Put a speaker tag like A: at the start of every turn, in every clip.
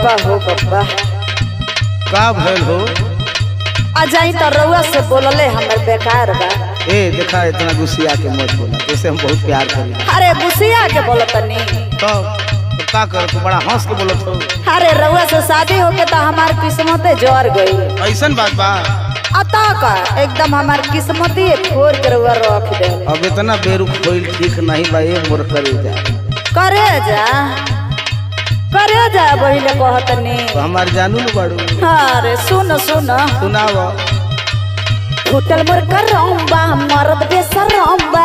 A: बप्पा हो बप्पा
B: का भइल हो
A: आ जाई तो रउआ से बोलले हमर बेकार बा
B: ए देखा इतना गुस्सिया के मत बोला जैसे हम बहुत प्यार करी
A: अरे गुस्सिया के बोलतनी
B: तो तो का कर तू बड़ा हंस के बोलत हो
A: अरे रउआ से शादी होके तो हमार किस्मते जर गई
B: ऐसन बात बा
A: अता का एकदम हमार किस्मत ही फोड़ के रउआ रख दे
B: अब इतना बेरुख होइल ठीक नहीं बा ए मोर करे जा
A: करे जा करे जा बहिले कहतनी
B: तो हमार जानू न बाड़ू
A: अरे सुन सुन
B: सुनाव
A: फुटल मोर करम्बा मरद बेसरम्बा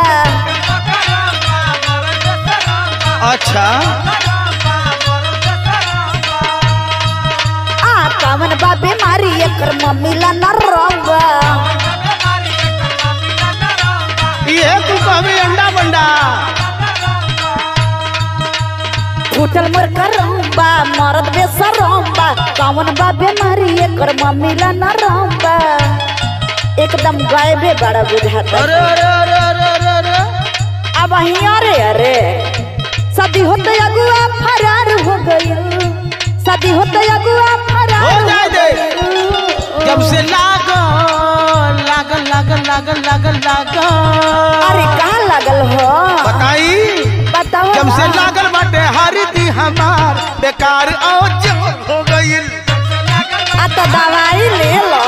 B: अच्छा
A: आ कामन बा बीमारी एकर मम्मी ला नरम्बा
B: ये तू कहबे अंडा बंडा
A: फुटल मोर करम्बा मरद बेसरम्बा कामन बा बीमारी एकर मम्मी ला नरम्बा एकदम गायबे बड़ा बुझाता
B: अरे अरे अरे अरे अरे अरे
A: अब अरे अरे शादी होते अगुआ फरार हो गई शादी होते अगुआ फरार
B: हो जाए दे।
A: गइल।
B: जब से लागल लागल लागल लागल लागल लागल
A: अरे कहाँ लागल हो
B: बताई
A: बताओ
B: जब से
A: ना।
B: लागल बाटे हरी दी हमार बेकार और जब हो गइल
A: आ तो दवाई ले लो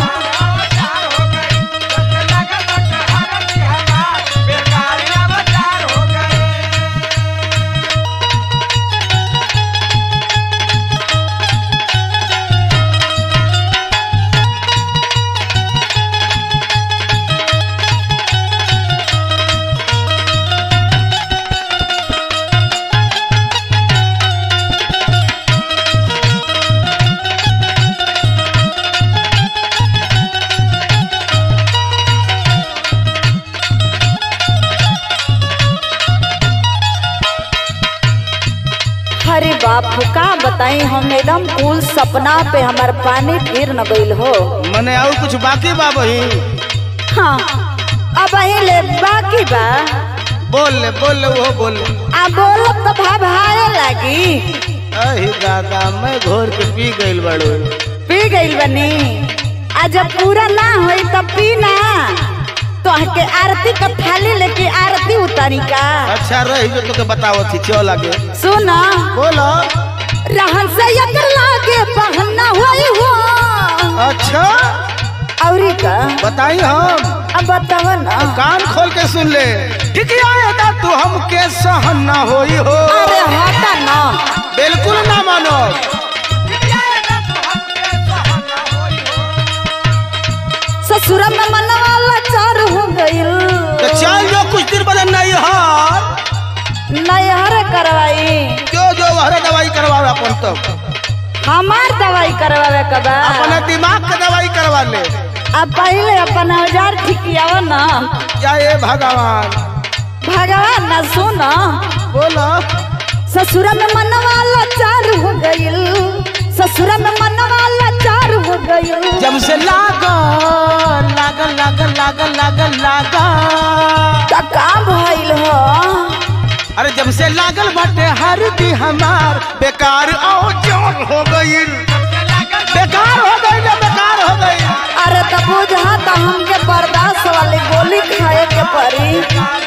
A: अरे बाप का बताई हम एकदम कुल सपना पे हमार पानी फिर न गइल हो
B: मने और कुछ बाकी बा बही
A: हाँ अब अही ले बाकी बा
B: बोल ले बोल ले वो बोल ले
A: आ बोलब तो भाभाए लागी
B: अही दादा मैं घोर के पी गइल बड़ो
A: पी गइल बनी आ जब पूरा ना होई तब पी ना तो के आरती का थाली लेके आरती उतारी का
B: अच्छा रही जो तोके बताओ थी चल लागे
A: सुना
B: बोलो
A: रहन से अगर लागे पहनना होई हो
B: अच्छा
A: औरी का
B: बताई हम
A: अब बताव ना
B: कान खोल के सुन ले ठीक आएगा तू हमके सहन ना होई हो
A: अरे हटा ना
B: बिल्कुल ना मानो
A: ससुर में मनवा लाचार हो गइल
B: तो चल जो कुछ दिन बाद नहीं हार
A: नैहर करवाई
B: जो जो वहरे दवाई करवावे अपन तब
A: हमार दवाई करवावे का बा
B: अपने दिमाग के दवाई करवा ले
A: अब पहले अपन औजार ठिकियाव ना
B: जय भगवान
A: भगवान ना सुन
B: बोलो
A: ससुर में मनवा लाचार हो गइल ससुर में मनवा लाचार हो गइल
B: जब से लागल लागल लागल लागल लागल लागल
A: त का भइल हो
B: अरे जब से लागल बाटे हर दी हमार बेकार और जोर हो गईल बेकार हो गई ना बेकार हो गई
A: अरे त बुझा त हमके बर्दाश्त वाली गोली खाए के पड़ी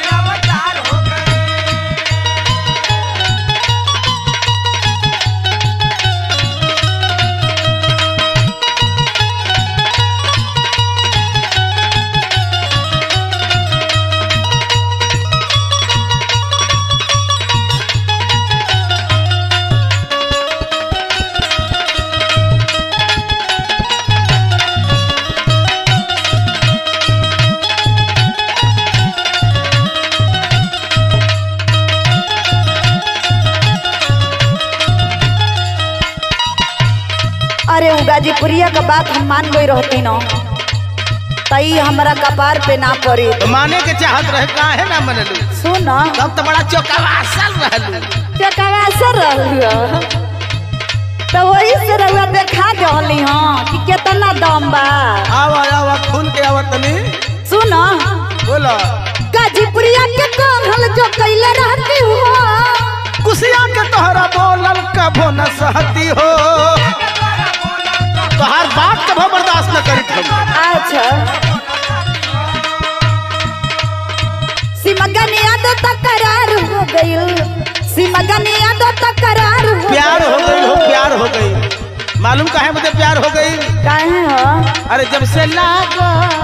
A: अरे उ गाजीपुरिया का बात हम मान गई रहती न तई हमरा कपार पे ना पड़ी
B: तो माने के चाहत रहे काहे ना मनलू
A: सुन
B: तब तो बड़ा चौकावासल रहलू
A: चकवा से रहलू तो वही से रहुआ देखा दहली हाँ कि कितना दम बा
B: आवा आवा खुल के आवा तनी
A: सुन
B: बोलो
A: गाजीपुरिया के कहल जो कैले रहती हो
B: कुसिया के तोहरा बोलल कभो न सहती हो
A: अच्छा सिमगनिया तो तकरार हो गइल सिमगनिया तो तकरार हो
B: प्यार हो गई हो प्यार हो गई मालूम काहे मुझे प्यार हो गई
A: काहे हो
B: अरे जब से लागल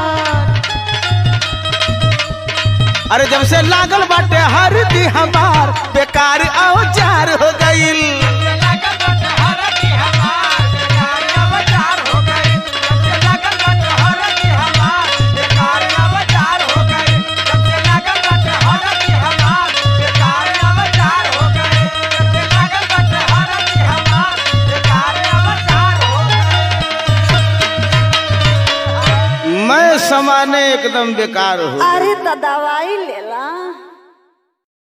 B: अरे जब से लागल बाटे हर दी हमार बेकार औजार हो गईल मैं समाने एकदम बेकार हूँ
A: अरे तो दवाई लेला